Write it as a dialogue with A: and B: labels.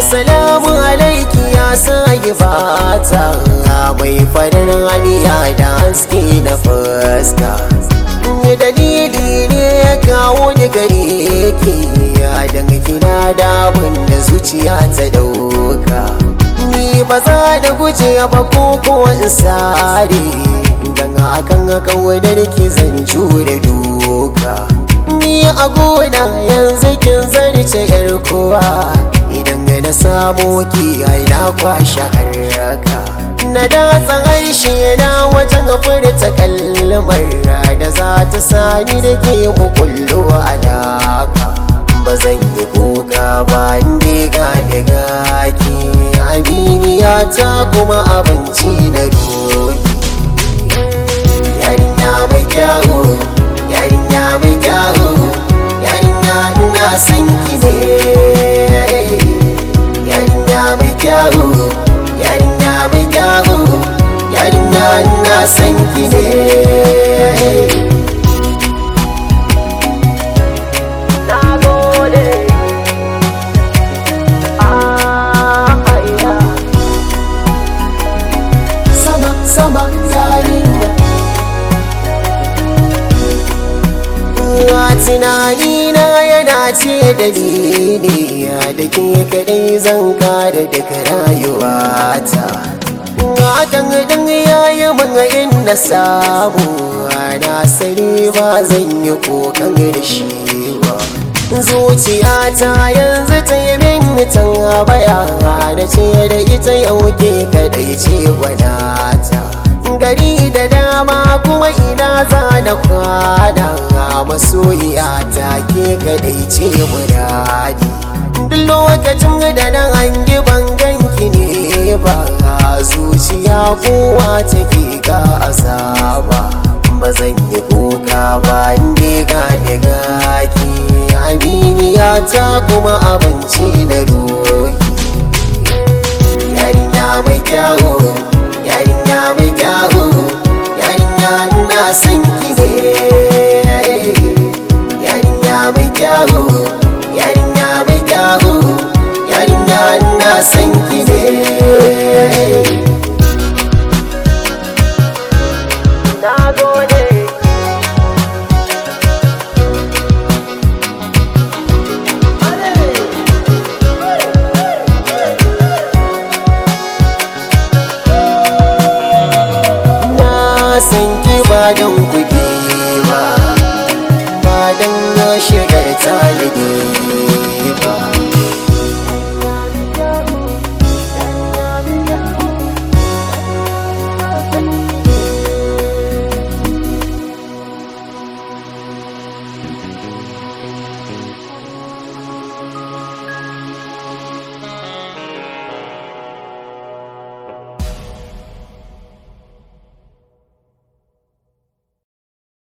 A: Salamu alaiki ya sake fata mai farin haniya da haske na fuska. Dalili ne ya kawo ni gare ki ya danga kina da da zuciya ta dauka. Ni ba za da guje ba ko ko in sare dan akan kawadar ki zan jure doka. Ni a gona yanzu kin zarce yar kowa idan na samu ki ai na kwashe haraka na datsa harshe na wajen furta kalmar da za ta sani da ke mukullo alaka ba zan yi kuka ba inda ga daga ki aminiya ta kuma abinci na doki yarinya mai kyawu yarinya mai kyawu yarinya ina son ki ne yarinya mai kyawu yarinya mai kyawu yarinya ina son ki ne sama sama yarinya tunani na yana ce dalili da ke kadai zan kare daga rayuwata hakan dan yayi mun in na samu na sani ba zan yi kokan da shi ba zuciyata yanzu ta yi min tan baya da ce da ita yau ke kadai ce gwanata gari da dama kuma ina za na kwana masoyiya ta ke kadai ce muradi duk lokacin da na hangi banganki ne ba zuciya kowa take ga azaba ba zan yi kuka ba inda ga daga ki aminiya ta kuma abinci na doki yarinya mai kyawu yarinya mai kyawu yarinya ina son ki ne yarinya mai kyawu yarinya mai kyawu yarinya ina son ki ne